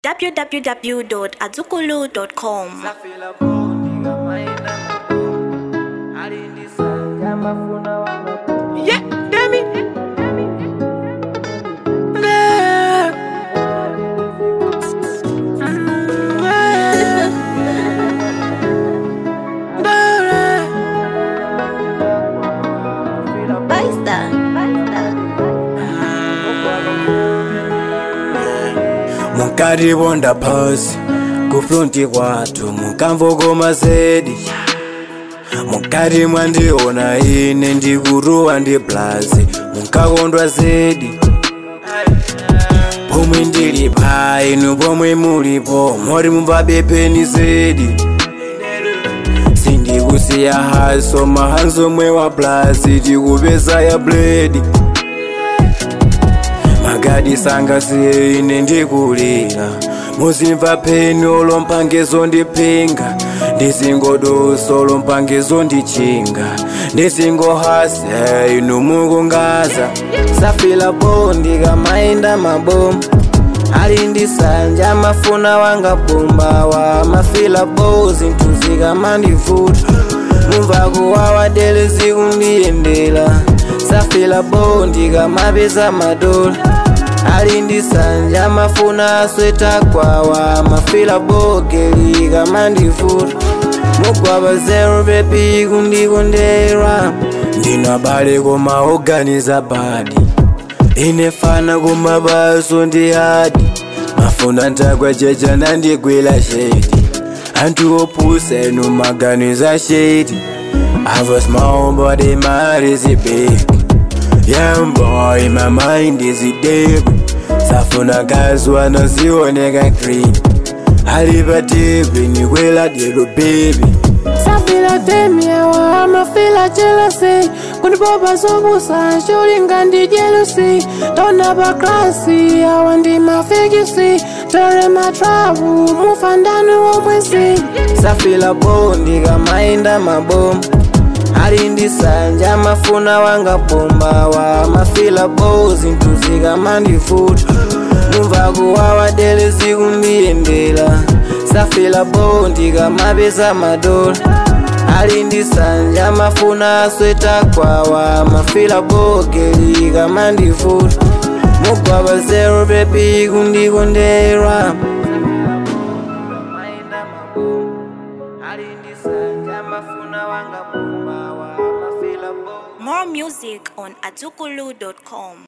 www.azukulu.com. Safila bodi ngamaenda mabomu alindisanja mafuna wanga yeah demi munkaribonda phasi kufronti kwathu munkamvokoma zedi mukati mwandiona ine ndikuruwa ndi blazi munkakondwa zedi pomwe ndili pa inu pomwe mulipo mori mumva bepeni zedi sindikusiya haso mahanso mwe wa blazi tikupeza ya bledi magadi sangasiye ine ndikulira muzimva peni olompangezo ndipinga ndizingodoso olompangezo ndichinga ndizingohasa inu mukungaza safila bondi kamaenda mabomu alindisanja mafuna wanga pumbawa mafila bo zinthu zikamandivuta mumva kuwawa dele zikundiyendera safila bo ndikamapeza madola alindisanja mafuna asweta kwawa mafila bogeli kamandivuta mugwaba zero bebi kundikondera ndinabale kumaoganiza badi inefana kumabaso ndi hadi mafuna ntakwajeja nandigwila shedi anthu opusa enu maganiza shedi I was small but in my heart is big Young boy, my mind is deep Safuna kazi wanazioneka green Aliva deep, nikwela dero baby safila temyewa amafila jealousy kundipopa zopusa cholinga ndi jealousy tona pa klasi awa ndi mafekisi tore matrapu mufandani womwezi safila bondi kamaenda mabomu alindisanja mafuna wanga pumbawa mafila bo zinthu zikamandivuta mumva kuwawa dele zikundiyendera safila bo ndikamapeza madola alindisanja mafuna asweta kwawa mafila bogeli kamandivuta mugwaba zero bebi kundikondera More music on azukulu.com.